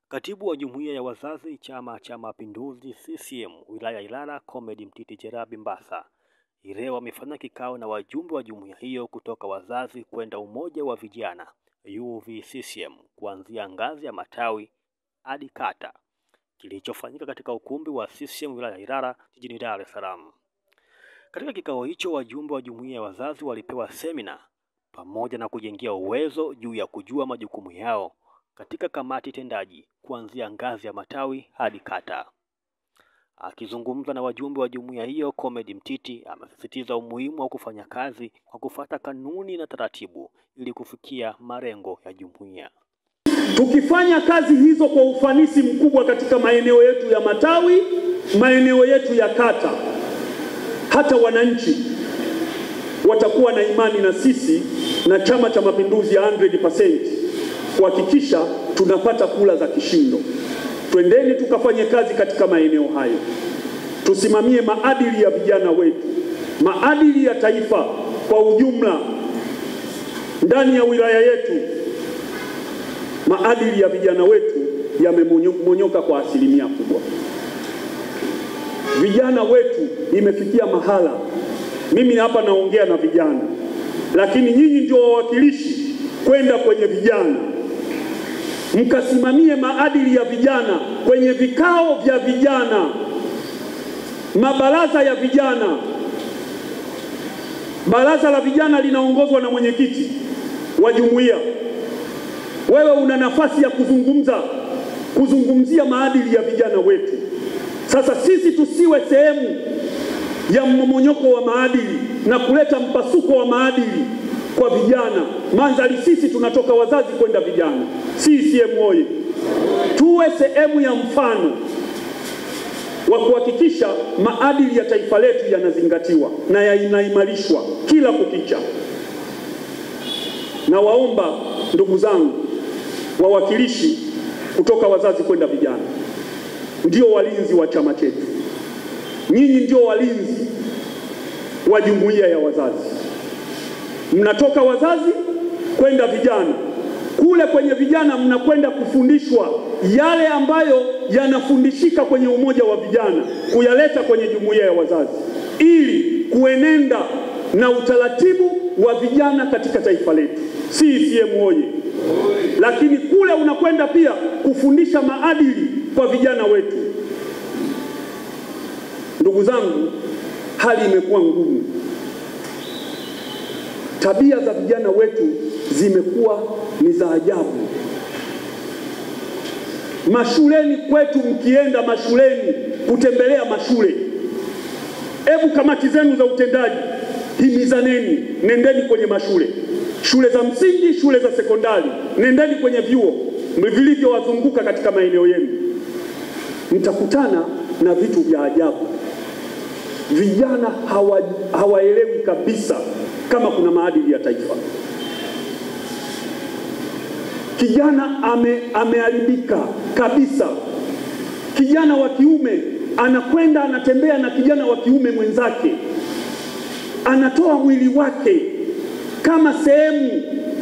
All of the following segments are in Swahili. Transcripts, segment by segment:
Katibu wa Jumuiya ya Wazazi Chama cha Mapinduzi CCM wilaya Ilala Comrade Mtiti Jerabi Mbassa leo amefanya kikao na wajumbe wa jumuiya hiyo kutoka wazazi kwenda umoja wa vijana UVCCM kuanzia ngazi ya matawi hadi kata kilichofanyika katika ukumbi wa CCM wilaya Ilala jijini Dar es Salaam. Katika kikao hicho wajumbe wa jumuiya ya wazazi walipewa semina pamoja na kujengia uwezo juu ya kujua majukumu yao katika kamati tendaji kuanzia ngazi ya matawi hadi kata. Akizungumza na wajumbe wa jumuiya hiyo, Comrade Mtiti amesisitiza umuhimu wa kufanya kazi kwa kufuata kanuni na taratibu ili kufikia malengo ya jumuiya. Tukifanya kazi hizo kwa ufanisi mkubwa katika maeneo yetu ya matawi, maeneo yetu ya kata, hata wananchi watakuwa na imani na sisi na Chama cha Mapinduzi ya 100% kuhakikisha tunapata kula za kishindo. Twendeni tukafanye kazi katika maeneo hayo, tusimamie maadili ya vijana wetu, maadili ya taifa kwa ujumla. Ndani ya wilaya yetu maadili ya vijana wetu yamemonyoka kwa asilimia kubwa. Vijana wetu imefikia mahala, mimi hapa naongea na vijana, lakini nyinyi ndio wawakilishi kwenda kwenye vijana mkasimamie maadili ya vijana kwenye vikao vya vijana, mabaraza ya vijana. Baraza la vijana linaongozwa na mwenyekiti wa jumuiya. Wewe una nafasi ya kuzungumza, kuzungumzia maadili ya vijana wetu. Sasa sisi tusiwe sehemu ya mmomonyoko wa maadili na kuleta mpasuko wa maadili kwa vijana. Mandhari sisi tunatoka wazazi kwenda vijana. CCM oye! Tuwe sehemu ya mfano wa kuhakikisha maadili ya taifa letu yanazingatiwa na yanaimarishwa kila kukicha. Na waomba ndugu zangu wawakilishi kutoka wazazi kwenda vijana, ndio walinzi wa chama chetu. Nyinyi ndio walinzi wa jumuiya ya wazazi mnatoka wazazi kwenda vijana. Kule kwenye vijana mnakwenda kufundishwa yale ambayo yanafundishika kwenye umoja wa vijana, kuyaleta kwenye jumuiya ya wazazi ili kuenenda na utaratibu wa vijana katika taifa letu. CCM oye! Lakini kule unakwenda pia kufundisha maadili kwa vijana wetu. Ndugu zangu, hali imekuwa ngumu tabia za vijana wetu zimekuwa ni za ajabu. Mashuleni kwetu, mkienda mashuleni kutembelea mashule, hebu kamati zenu za utendaji himizaneni, nendeni kwenye mashule, shule za msingi, shule za sekondari, nendeni kwenye vyuo vilivyowazunguka katika maeneo yenu, mtakutana na vitu vya ajabu. Vijana hawa, hawaelewi kabisa kama kuna maadili ya taifa. Kijana ame, ameharibika kabisa. Kijana wa kiume anakwenda anatembea na kijana wa kiume mwenzake, anatoa mwili wake kama sehemu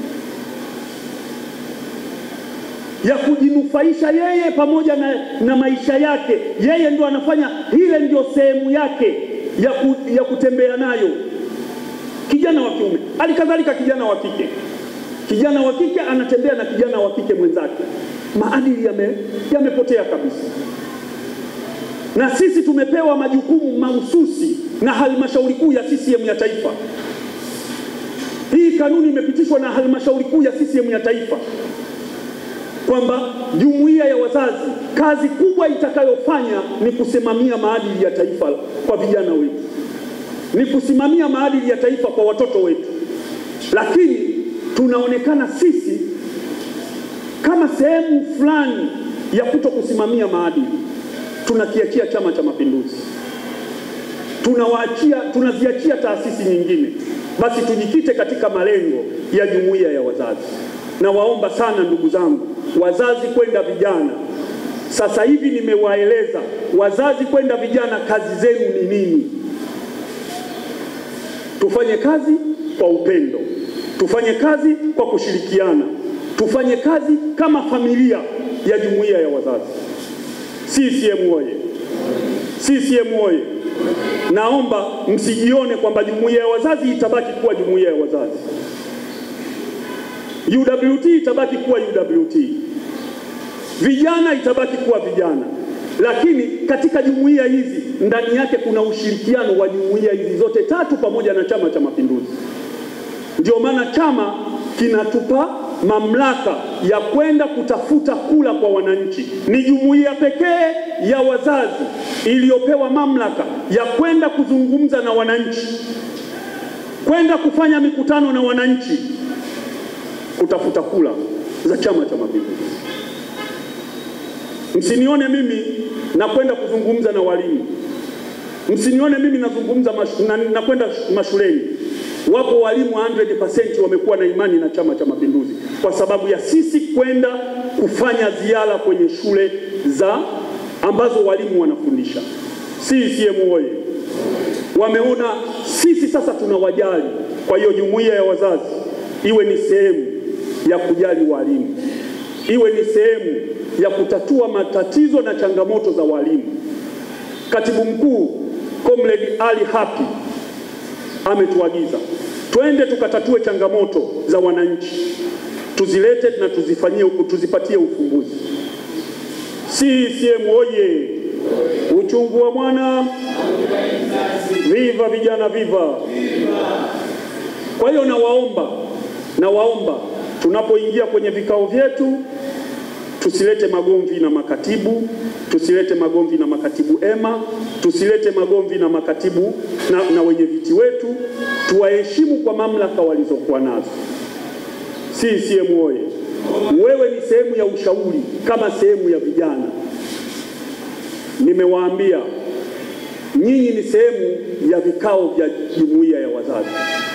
ya kujinufaisha yeye pamoja na, na maisha yake. Yeye ndio anafanya ile, ndio sehemu yake ya, ku, ya kutembea nayo kijana wa kiume. Halikadhalika kijana wa kike, kijana wa kike anatembea na kijana wa kike mwenzake. Maadili yamepotea yame kabisa, na sisi tumepewa majukumu mahususi na halmashauri kuu ya CCM ya taifa. Hii kanuni imepitishwa na halmashauri kuu ya CCM ya taifa kwamba jumuiya ya wazazi kazi kubwa itakayofanya ni kusimamia maadili ya taifa kwa vijana wetu ni kusimamia maadili ya taifa kwa watoto wetu, lakini tunaonekana sisi kama sehemu fulani ya kuto kusimamia maadili. Tunakiachia Chama cha Mapinduzi, tunawaachia, tunaziachia taasisi nyingine. Basi tujikite katika malengo ya jumuiya ya wazazi. Na waomba sana ndugu zangu wazazi kwenda vijana, sasa hivi nimewaeleza wazazi kwenda vijana, kazi zenu ni nini? Tufanye kazi kwa upendo, tufanye kazi kwa kushirikiana, tufanye kazi kama familia, ya jumuiya ya wazazi. CCM oye! CCM oye! Naomba msijione kwamba jumuiya ya wazazi itabaki kuwa jumuiya ya wazazi. UWT itabaki kuwa UWT, vijana itabaki kuwa vijana, lakini katika jumuiya hizi ndani yake kuna ushirikiano wa jumuiya hizi zote tatu pamoja na Chama cha Mapinduzi. Ndio maana chama kinatupa mamlaka ya kwenda kutafuta kula kwa wananchi. Ni jumuiya pekee ya wazazi iliyopewa mamlaka ya kwenda kuzungumza na wananchi, kwenda kufanya mikutano na wananchi, kutafuta kula za Chama cha Mapinduzi. Msinione mimi nakwenda kuzungumza na walimu, msinione mimi nazungumza mash, na, nakwenda mashuleni. Wapo walimu 100% wamekuwa na imani na Chama cha Mapinduzi kwa sababu ya sisi kwenda kufanya ziara kwenye shule za ambazo walimu wanafundisha. CCM oye! Wameona sisi sasa tunawajali. Kwa hiyo jumuiya ya wazazi iwe ni sehemu ya kujali walimu, iwe ni sehemu ya kutatua matatizo na changamoto za walimu. Katibu mkuu Comrade Ali Hapi ametuagiza twende tukatatue changamoto za wananchi, tuzilete na tuzifanyie, tuzipatie ufumbuzi. CCM oye! Uchungu wa mwana, viva vijana, viva! Kwa hiyo nawaomba, nawaomba tunapoingia kwenye vikao vyetu tusilete magomvi na makatibu, tusilete magomvi na makatibu ema, tusilete magomvi na makatibu na, na wenye viti wetu, tuwaheshimu kwa mamlaka walizokuwa nazo. CCM oye! Wewe ni sehemu ya ushauri kama sehemu ya vijana. Nimewaambia nyinyi ni sehemu ya vikao vya jumuiya ya wazazi.